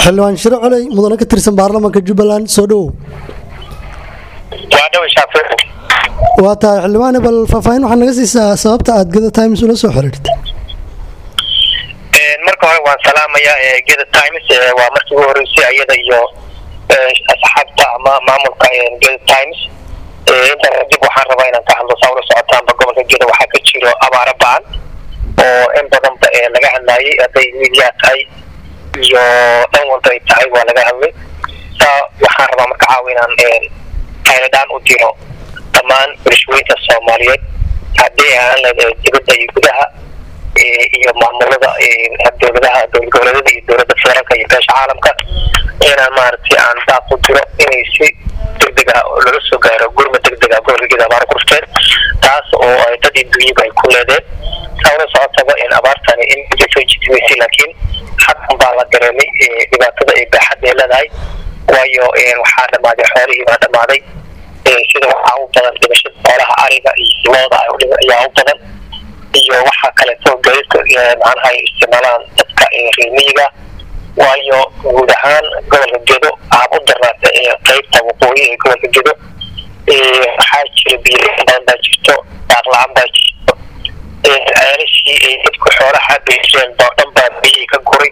xildhibaan shiro coley mudane ka tirsan baarlamaanka jubbaland soo dhowow waa dhawa shaafici waa tahay xildhibaane bal faahfaahin waxaa naga siisaa sababta aad geda times ula soo xiriirtay marka hore waan salaamayaa geda times waa markii ugu horeysay iyada iyo asxaabta ama maamulka geda times intaa kadib waxaan rabaa inaan ka hadlo saa ula socotaanba gobolka geda waxaa ka jiro abaaro ba-an oo in badanba laga hadlaayay hadday midiyaa tahay iyo dhan walba ay tahay waa laga hadlay saa waxaan rabaa marka caawa inaan qayladhaan u diro dhammaan bulshooyinka soomaaliyeed haddii aan leedahay dibadda iyo gudaha iyo maamulada dowladaha dowlad goboleedyada iyo dowladda federaalka iyo beesha caalamka inaan maaragtay aan daaq u diro inay si degdeg ah laga soo gaaro gurma degdeg ah gobolka geeda abaar kurteen taas oo ay dad iyo dunyaba ay ku leedeen saa ula socotaba in abaartani in muddo soo jitimaysay laakiin haddan baa la dareemay dhibaatada ay baaxadda ay leedahay waayo waxaa dhamaaday xoolihii baa dhamaaday sida waxaa u badan dhimashada xoolaha ariga iyo looda ayaa u badan iyo waxaa kaleeto gaadiidka macnaha ay isticmaalaan dadka reemiyiga waayo guud ahaan gobolka gedo aan u darnaata qeybta waqooyi ee gobolka gedo waxaa jira biyo badan baa jirto daaq la-aan baa jirto ceelashii ay dadku xoolaha beesheen oo dhan baa biyihii ka guray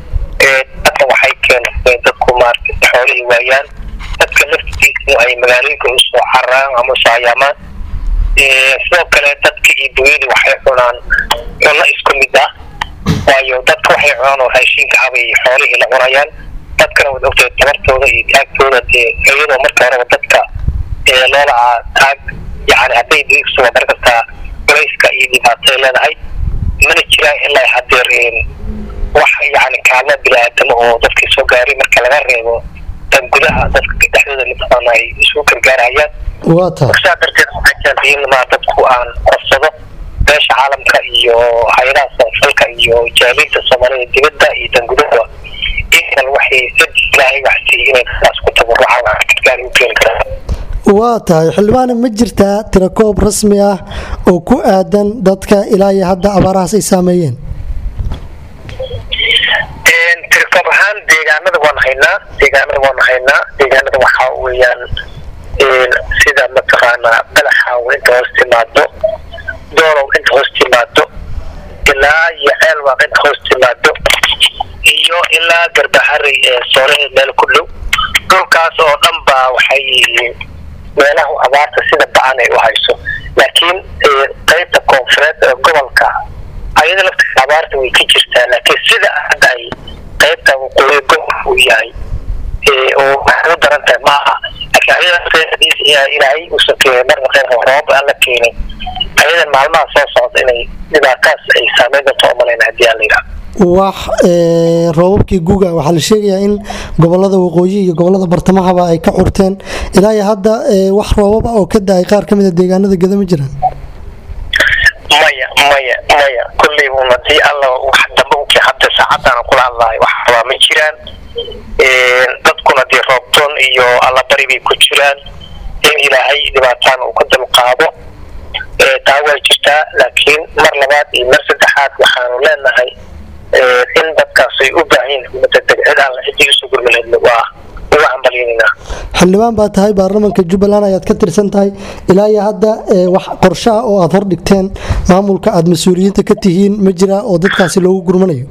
dadka waxay keentay dadku maaragtay xoolihii waayaan dadka laftiisu ay magaalooyinka usoo cararaan ama usoo hayaamaan sidoo kale dadka iyo dunyada waxay cunaan cunno isku mid ah waayo dadka waxay cunaan oo raashinka abay xoolihii la cunayaan dadkana waad ogtahay tabartooda iyo taagtooda dee iyadoo marka horeba dadka loolacaa taag yani hadday diigsuga mar kastaa culayska iyo dhibaatay leedahay mana jiraan ilaa hadeer wax yani kaalmo bini-aadamo oo dadkii soo gaaray marka laga reebo dan gudaha dadka dhexdooda mataqaana ay isugu gargaarayaan waa tahay saa darteed waxay keentay in ma dadku aan qorsado beesha caalamka iyo hay-adaha samafalka iyo jaaliinta soomaalida dibadda iyo dan gudaha inkan waxay dad ilaahay waxsiiy inay taas ku tabarucaan wax gargaar u keeni karaan waa tahay xildhibaane ma jirtaa tirakoob rasmi ah oo ku aadan dadka ilaa iyo hadda abaarahaas ay saameeyeen tirkoob ahaan deegaanada waan haynaa deegaanada waan haynaa deegaanada waxaa weeyaan sida mataqaanaa balaxaaw inta hoos timaado doolow inta hoos timaado ilaa iyo ceelwaaq inta hoos timaado iyo ilaa garbaxari ee soolaheed meel ku dhow dhulkaas oo dhan baa waxay yihiin meelaha abaarta sida ba-an ay u hayso laakiin qeybta koonfureed ee gobolka ayada laftiisa abaarta way ka jirtaa laakiin sida hadda ay qeybta waqooyi gobolka uu yahay oo waxay u daran tahay maaha laakiin ayada ilaahay uusan keenay marna qeyr roobab aan la keenin ayadan maalmaha soo socda inay dhibaataas ay saameyn doonto oo malayna haddii aan la yidhaha wax roobabkii guga waxaa la sheegayaa in gobolada waqooyi iyo gobolada bartamahaba ay ka curteen ilaa iyo hadda wax roobaba oo ka da-ay qaar ka mida deegaanada geda ma jiraan maya maya maya kulley un hadii alla wax dambe unkii hadda saacadaan kula hadlahay wax rabaa ma jiraan dadkuna dee roobtoon iyo allabari bay ku jiraan in ilaahay dhibaataan uu ka dulqaado taa way jirtaa laakiin mar labaad iyo mar saddexaad waxaanu leenahay in dadkaas ay u baahan mudadeg cid aan cidii usoo gurmaleedna waa uga hambalyaynayna xildhibaan baa tahay baarlamaanka jubbaland ayaad ka tirsan tahay ilaa iyo hadda wax qorsho ah oo aada hordhigteen maamulka aada mas-uuliyiinta ka tihiin ma jiraa oo dadkaasi loogu gurmanayo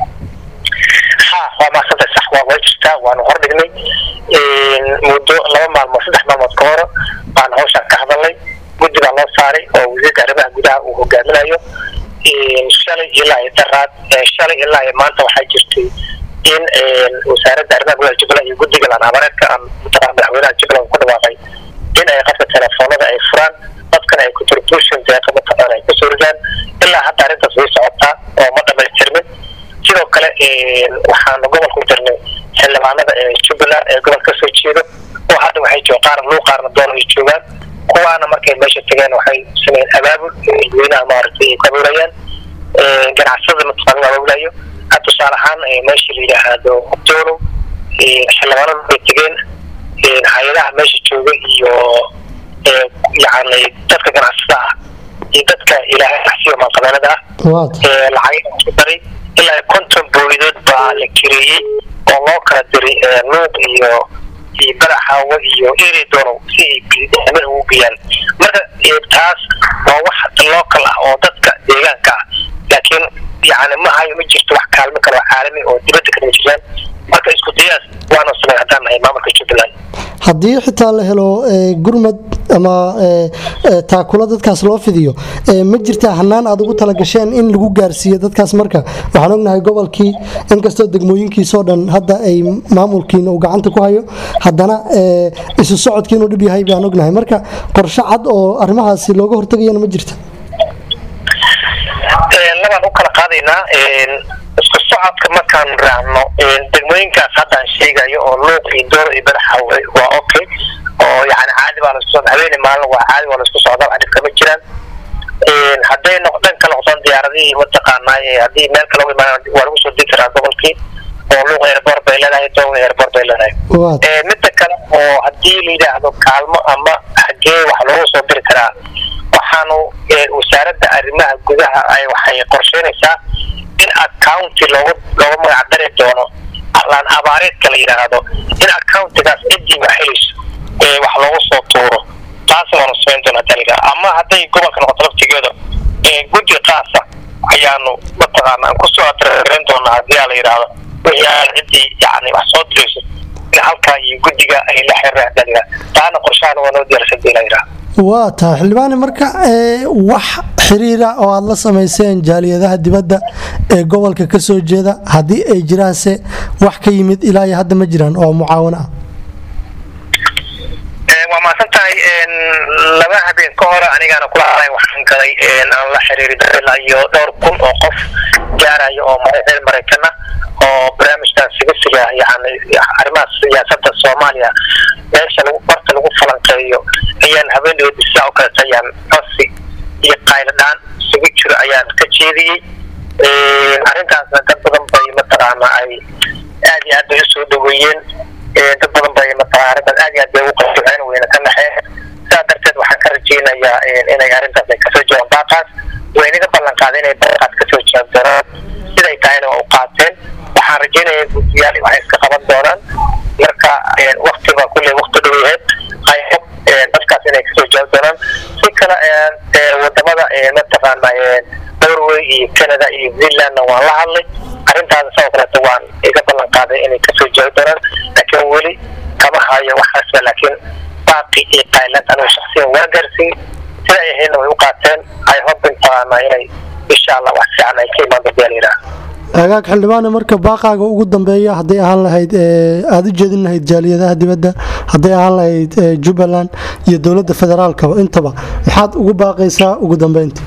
ha waa maasanta sax waa way jirtaa waanu hordhignay muddo laba maalmood saddex maalmood ka hore baana hawshaan ka hadalnay guddi baa loo saaray oo wasiirka arrimaha gudaha uu hogaaminayo shalay ilaa iyo daraad shalay ilaa iyo maanta waxaa jirtay in wasaaradda arrimaha gudaha jubbaland iyo guddiga lanaabareedka aan mataqana madaxweynaha jubbaland ku dhawaaqay in ay qabta telefoonada ay furaan dadkana ay contribution deeqa mataqaana ay kusoo ridaan ilaa hadda arrintaas way socotaa oo ma dhamaystirmin sidoo kale waxaanu gobolku jirnay xildhibaanada ee jubbaland ee gobolka kasoo jeedo oo hadda waxay joogaan qaarna luu qaarna doon ay joogaan kuwaana markay meesha tageen waxay sameeyeen abaabul dadweynaha maaragtay ay ku abuurayaan ganacsada mataqaana la abaabulayo tusaale ahaan meesha la yidhaahdo doolow xildhibaanadu bay tegeen hay-adaha meesha jooga iyo yani dadka ganacsada ah iyo dadka ilaahay axsiyo maalqabeelada ah lacag ku daray ilaa konton boolidood baa la kireeyey oo loo kala diray luuq iyo iyo balaxaawo iyo eredono si ay biidamir ugu geeyaan marka taas waa wax local ah oo dadka deegaanka ah laakiin yani ma hayo ma jirto wax kaalmo kale oo caalami oo dibadda kama jiraan marka isku dayaas waanu samay haddaan nahay maamulka jubbaland haddii xitaa la helo gurmad ama taakula dadkaas loo fidiyo ma jirtaa hanaan aad ugu talagasheen in lagu gaarsiiyo dadkaas marka waxaan ognahay gobolkii inkastoo degmooyinkiisoo dhan hadda ay maamulkiina uu gacanta ku hayo haddana isu socodkii inuu dhib yahay baan ognahay marka qorshe cad oo arrimahaasi looga hortagayana ma jirta labaan u kala qaadaynaa isku socodka markaan raacno degmooyinkaas haddaan sheegayo oo luuq iyo door iyo badaxa waa okay oo yani caadi baa laisku socda habeeni maalin waa caadi waa laisku socda wax dhib kama jiraan hadday dhan ka noqdaan diyaaradihii mataqaanaa haddii meel kale uga imaan waa lagu soo degi karaa gobolkii oo luuq airport bay leedahay doog airport bay leedahay midda kale oo haddii la yidhaahdo kaalmo ama xagee wax loogu soo diri karaa waxaanu wasaaradda arrimaha gudaha ay waxay qorsheynaysaa in accounti loogu loogu magac dari doono laan abaareedka la yidhaahdo in accountigaas ciddii wax helayso wax loogu soo tuuro taas waanu samayn doona hadii la ama hadday gobolka noqoto laftigeeda guddi qaasa ayaanu mataqaana aan kusoo adrarin doonaa hadii la yidhaahdo wixii aan ciddii yani wax soo dirayso in halkaa iyo guddiga ay la xiriiraan hadii la taana qorshahan waa noo diyaarsan dii la yidhaahdo waa tahay xildhibaane marka wax xiriira oo aada la samayseen jaaliyadaha dibadda ee gobolka ka soo jeeda haddii ay jiraanse wax ka yimid ilaa iyo hadda ma jiraan oo mucaawano ah waa mahadsan tahay laba habeen ka hore anigaana kula hadlay waxaan galay aan la xiriiri ilaa iyo dhowr kun oo qof gaaraya oo reer maraykan ah oo barnaamijkan sigasiga yani arrimaha siyaasadda soomaaliya meesha lagu barta lagu falanqeeyo ayaan habeeneedi sidaa oo kaleeta ayaan codsi iyo qayladhaan isugu jiro ayaan ka jeediyey arrintaasna dad badan bay mataqaana ay aad iyo aad bay usoo dhaweeyeen dad badan bay mataqana arrintaas aad iyo aad bay ugu qasiceen wayna ka naxeen sidaa darteed waxaan ka rajeynayaa inay arrintaas ay kasoo jawaan baaqaas waynaga ballan qaaday inay baaqaas kasoo jawaab doonaan siday tahayna waa u qaateen waxaan rajeynaya guddiyaal waxay iska qaban doonaan marka wakti baa kulley wakti dhow yaheed i hope dadkaas inay kasoo jawaab doonaan si kale wadamada mataqaana norway iyo canada iyo zealandna waan la hadlay arrintaas sidoo kaleeta waan iga ballan qaaday inay kasoo jawaabi doonaan laakiin weli kama hayo waxaasba laakiin baaqi iyo qaylad anigu shaksiyan waa gaarsiin sida ay ahaydna way u qaateen i hope mataqaana inay insha allah wax fiican ay ka imaan doonta yidhaah agaag xildhibaane marka baaqaaga ugu dambeeya hadday ahaan lahayd aada u jeedin lahayd jaaliyadaha dibadda hadday ahaan lahayd jubbaland iyo dowladda federaalkaba intaba maxaad ugu baaqaysaa ugu dambeynta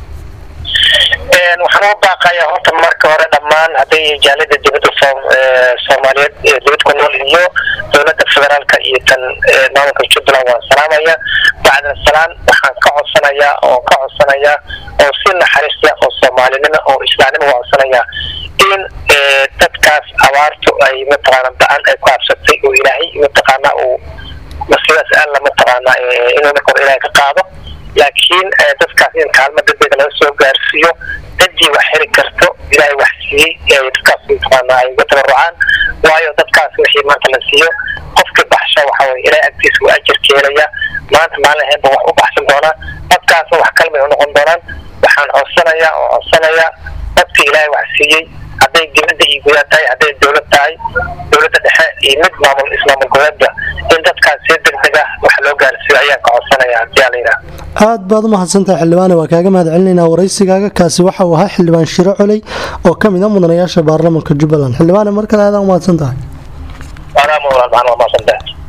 waxaan ugu baaqayaa horta marka hore dhammaan hadday jaaliyada dibadda soomaaliyeed dibad ku nool iyo dowladda federaalka iyo tan maamulka jubbaland waan salaamaya bacdan salaan waxaan ka codsanayaa oo ka codsanayaa oo si naxariista oo soomaalinimo oo islaamnimo waa codsanayaa in dadkaas abaartu ay mataqaana ba-an ay ku habsatay oo ilaahay mataqaana uu masiidaas alla mataqaana inuu marka hore ilaahay ka qaado laakiin dadkaas in kaalmo degdega laga soo gaarsiiyo ciddii wax heli karto ilaahay wax siiyey dadkaas mataqaana ay uga tabarucaan waayo dadkaas wixii maanta la siiyo qofkii baxsha waxa weye ilaahay agtiisa waa ajar ka helaya maanta maalin ahaynba wax u baxsan doonaa dadkaasna wax kalmay u noqon doonaan waxaan codsanayaa oo codsanayaa dadkii ilaahay wax siiyey hadday dibadda iyo gudaha tahay hadday dowlad tahay dowladda dhexe iyo mid maamul ismaamul goboleedba in dadkaas si degdeg ah wax loo gaarsiiyo ayaan ka codsanaya hadii ala yidhaha aad baad u mahadsantahay xildhibaane waa kaaga mahad celinaynaa waraysigaaga kaasi waxa uu ahaa xildhibaan shiro coley oo ka mid a mudanayaasha baarlamaanka jubbaland xildhibaane mar kale aadaan u mahadsan tahay anaa mawlan maxaan waa mahadsantahay